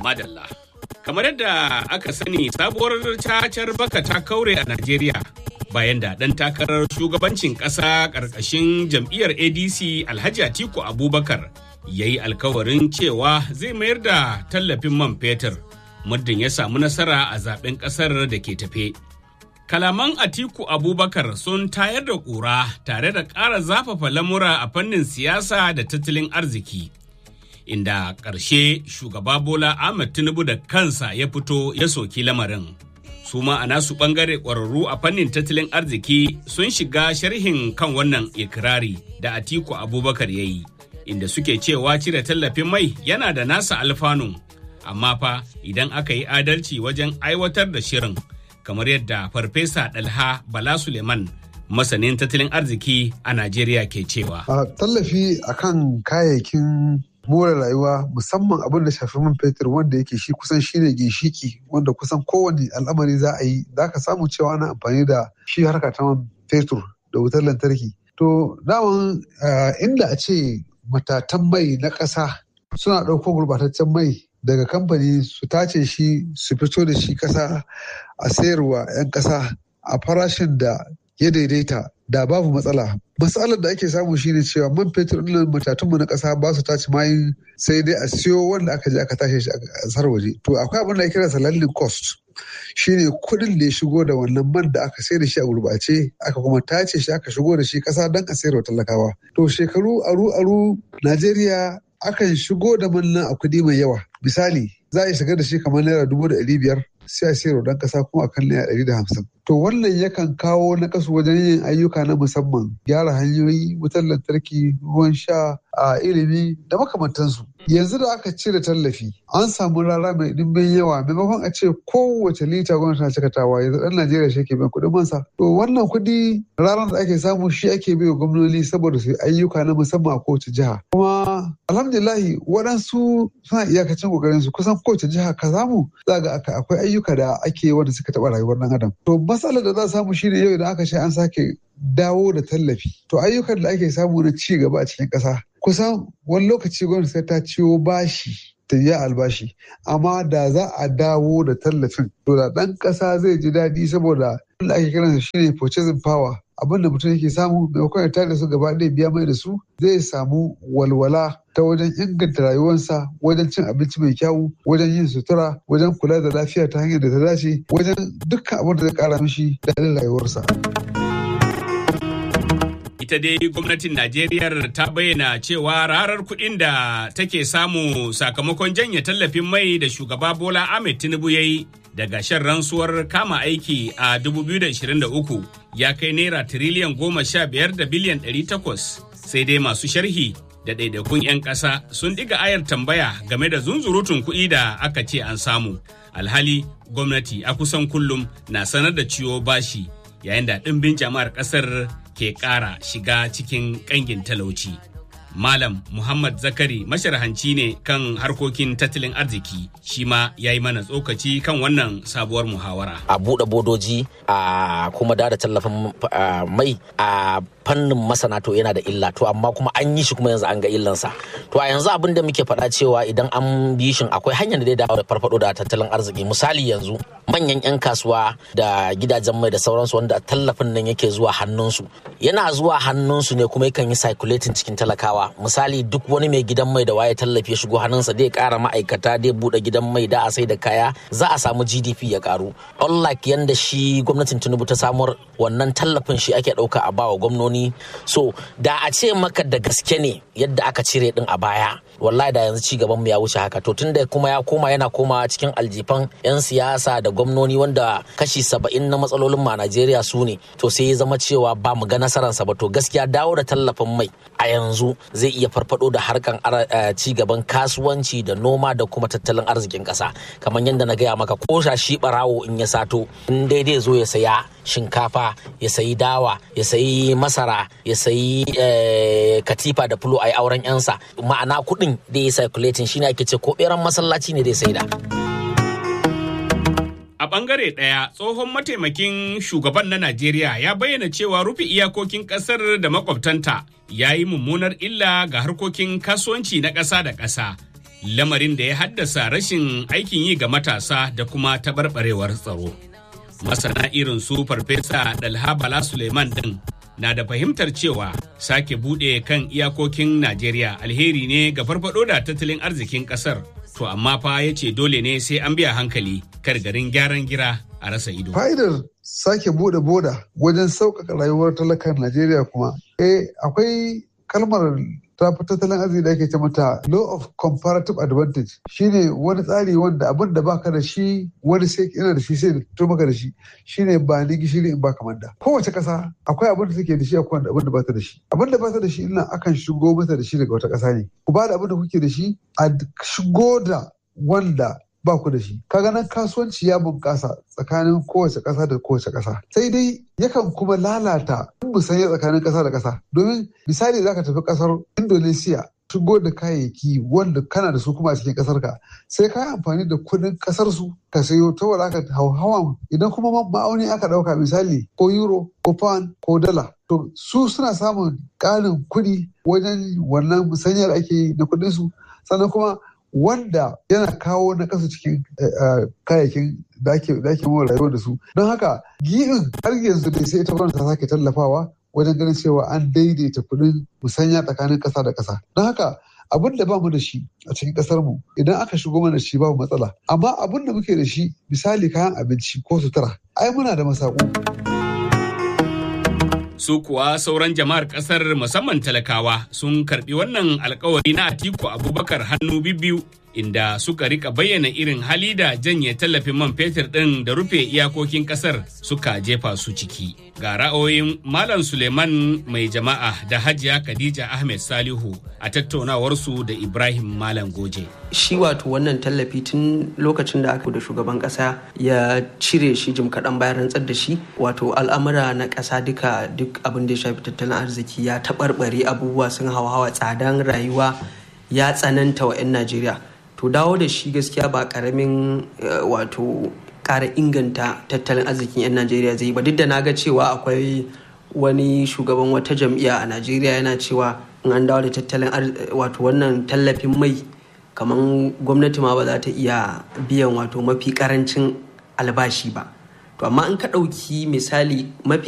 madalla. Kamar yadda aka sani sabuwar cacar baka ta kaure a Najeriya bayan da ɗan takarar shugabancin ƙasa ƙarƙashin jam'iyyar ADC Alhaji Atiku Abubakar ya yi alkawarin cewa zai mayar da tallafin man fetur muddin ya samu nasara a zaben ƙasar da ke tafe. Kalaman Atiku Abubakar sun tayar da ƙura tare da ƙara zafafa lamura a fannin siyasa da tattalin arziki. Inda ƙarshe shugaba Bola Ahmed Tinubu da kansa ya fito ya soki lamarin. Su ma a nasu ɓangare ƙwararru a fannin tattalin arziki sun shiga sharhin kan wannan ikirari da Atiku Abubakar ya yi, inda suke cewa cire tallafin mai yana da nasa alfanun, amma fa idan aka yi adalci wajen aiwatar da shirin. kamar yadda farfesa dalha bala suleiman masanin tattalin arziki a najeriya ke cewa a tallafi akan kayayyakin more rayuwa musamman abin da shafi man fetur wanda yake shi kusan shine ginshiki wanda kusan kowane al'amari za a yi za ka samu cewa ana amfani da shi harka ta man fetur da wutar lantarki to daman inda a ce matatan mai na ƙasa suna ɗauko gurbataccen mai daga kamfani su tace shi su fito da shi kasa a sayarwa 'yan kasa a farashin da ya daidaita da babu matsala matsalar da ake samu shine cewa man fetur ɗin matatunmu na ƙasa ba su tace mayin sai dai a siyo wanda aka je aka tashe shi a ƙasar waje to akwai abin da ake kira landing cost shine kuɗin da ya shigo da wannan man da aka sayar da shi a gurbace aka kuma tace shi aka shigo da shi ƙasa don a sayarwa talakawa to shekaru aru aru najeriya akan shigo da manna a kuɗi mai yawa misali za a yi shigar da shi kamar naira dubu da ɗari biyar sai a sayar dan ƙasa kuma akan naira ɗari da hamsin to wannan yakan kawo na kasu wajen yin ayyuka na musamman gyara hanyoyi wutar lantarki ruwan sha a ilimi da makamantansu yanzu da aka cire tallafi an samu rara mai ɗimbin yawa maimakon a ce kowace lita gwamnati na cikatawa yanzu ɗan najeriya shi ke biyan kuɗin mansa to wannan kuɗi ranar da ake samu shi ake bai wa gwamnoni saboda su ayyuka na musamman a kowace jiha kuma alhamdulillahi waɗansu suna iyakacin ƙoƙarin su kusan kowace jiha ka samu za ga akwai ayyuka da ake wanda suka taɓa rayuwar ɗan adam to matsalar da za a samu shine yau idan aka ce an sake dawo da tallafi to ayyukan da ake samu na ci gaba a cikin ƙasa kusan wani lokaci gwamnati sai ta ciwo bashi ta biya albashi amma da za a dawo da tallafin to da ɗan ƙasa zai ji daɗi saboda wanda ake kiransa shine purchasing power abin da mutum yake samu maimakon ya tare da su gaba ɗaya biya mai da su zai samu walwala ta wajen inganta rayuwarsa wajen cin abinci mai kyau wajen yin sutura wajen kula da lafiya ta hanyar da ta dace wajen dukkan abin da zai kara mishi daɗin rayuwarsa. ita dai gwamnatin Najeriya ta bayyana cewa rarar kuɗin da take samu sakamakon janye tallafin mai da shugaba Bola Ahmed Tinubu ya yi daga shan rantsuwar kama aiki a 2023 ya kai naira tiriliyan goma sha biyar da biliyan ɗari takwas sai dai masu sharhi da ɗaiɗaikun 'yan ƙasa sun ɗiga ayar tambaya game da zunzurutun kuɗi da aka ce an samu alhali gwamnati a kusan kullum na sanar da ciwo bashi yayin da ɗimbin jama'ar ƙasar ke ƙara shiga cikin ƙangin talauci. Malam Muhammad Zakari masharhanci ne kan harkokin tattalin arziki shi ma ya yi mana tsokaci kan wannan sabuwar muhawara. A buɗe bodoji a kuma da tallafin mai a fannin masana to yana da illa to amma kuma an yi shi kuma yanzu an ga illansa to a yanzu abin da muke faɗa cewa idan an bi shin akwai hanyar da zai dawo da farfado da tattalin arziki misali yanzu manyan 'yan kasuwa da gidajen mai da sauransu wanda tallafin nan yake zuwa hannunsu yana zuwa hannunsu ne kuma yakan yi circulating cikin talakawa misali duk wani mai gidan mai da waye tallafi ya shigo hannunsa zai kara ma'aikata zai bude gidan mai da a sai da kaya za a samu gdp ya karu unlike yanda shi gwamnatin tinubu ta samar wannan tallafin shi ake dauka a bawa gwamnoni so da a ce maka da gaske ne yadda aka cire din a baya wallahi da yanzu ci gaban mu ya wuce haka to tunda kuma ya koma yana koma cikin aljifan yan siyasa da gwamnoni wanda kashi saba'in na matsalolin ma Najeriya su ne to sai ya zama cewa ba mu ga nasararsa ba to gaskiya dawo da tallafin mai a yanzu zai iya farfado da harkan ci gaban kasuwanci da noma da kuma tattalin arzikin kasa kamar yadda na gaya maka ko shi barawo in ya sato in daidai zo ya saya shinkafa ya sayi dawa ya sayi masara ya sayi katifa da fulo a yi auren yansa ma'ana kuɗin da ya circulating shine ake ce ko beran masallaci ne da ya saida. A ɓangare ɗaya tsohon mataimakin shugaban na Najeriya ya bayyana cewa rufe iyakokin ƙasar da makwabtanta ya yi mummunar illa ga harkokin kasuwanci na ƙasa da ƙasa lamarin da ya haddasa rashin aikin yi ga matasa da kuma taɓarɓarewar tsaro. Masana irin su Farfesa Dalha Bala Suleiman ɗin na da fahimtar cewa sake buɗe kan iyakokin Najeriya alheri ne ga farfaɗo da tattalin arzikin ƙasar. To amma fa ya ce dole ne sai an biya hankali kar garin gyaran gira a rasa ido. Fa'idar sake bude boda wajen sauƙaƙa rayuwar talakan Najeriya kuma. Eh akwai kalmar ta fi tattalin arziki da ake ce mata law of comparative advantage shine wani tsari wanda abin da baka da shi wani sai yana da shi sai da fito maka da shi shine ba ni gishiri in baka manda kowace kasa akwai abin da take da shi akwai abin da bata da shi abin da bata da shi ina akan shigo mata da shi daga wata kasa ne ku ba da abin da kuke da shi a shigo da wanda ba ku da shi kaga nan kasuwanci ya bunƙasa tsakanin kowace ƙasa da kowace ƙasa sai dai yakan kuma lalata musanya tsakanin ƙasa da ƙasa domin misali zaka tafi ƙasar indonesia shigo da kayayyaki wanda kana da su kuma a cikin ƙasar ka sai ka yi amfani da kuɗin ƙasar su ka sayo ta wala ka hauhawan idan kuma ma'auni aka ɗauka misali ko euro ko pound ko dala to su suna samun ƙarin kuɗi wajen wannan musanyar ake yi na kuɗin su sannan kuma wanda yana kawo na kasa cikin kayayyakin da ake mawa rayuwa da su don haka gi'in har yanzu dai sai ita gwamnati ta sake tallafawa wajen ganin cewa an daidaita kuɗin musanya tsakanin ƙasa da ƙasa don haka abin da ba mu da shi a cikin ƙasar mu idan aka shigo mana shi babu matsala amma abin da muke da shi misali kayan abinci ko sutura ai muna da masaku. su kuwa sauran jama'ar kasar musamman talakawa sun karbi wannan alkawari na atiku abubakar hannu biyu inda suka rika bayyana irin hali da janye tallafin man fetur ɗin da rufe iyakokin kasar suka jefa su ciki ga ra'ayoyin malam suleiman mai jama'a da hajiya khadija ahmed salihu a tattaunawarsu da ibrahim malam goje shi wato wannan tallafi tun lokacin da aka da shugaban kasa ya cire shi jim kaɗan bayan rantsar da shi wato al'amura na ƙasa duka duk abin da ya shafi tattalin arziki ya taɓarɓare abubuwa sun hawa tsadan rayuwa ya tsananta wa 'yan najeriya to dawo da shi gaskiya ba ƙaramin wato ƙara inganta tattalin arzikin 'yan najeriya zai ba duk da na ga cewa akwai wani shugaban wata jam'iyya a najeriya yana cewa in an dawo da tattalin wato wannan tallafin mai kamar gwamnati ma ba za ta iya biyan wato mafi karancin albashi ba to amma in ka ɗauki misali mafi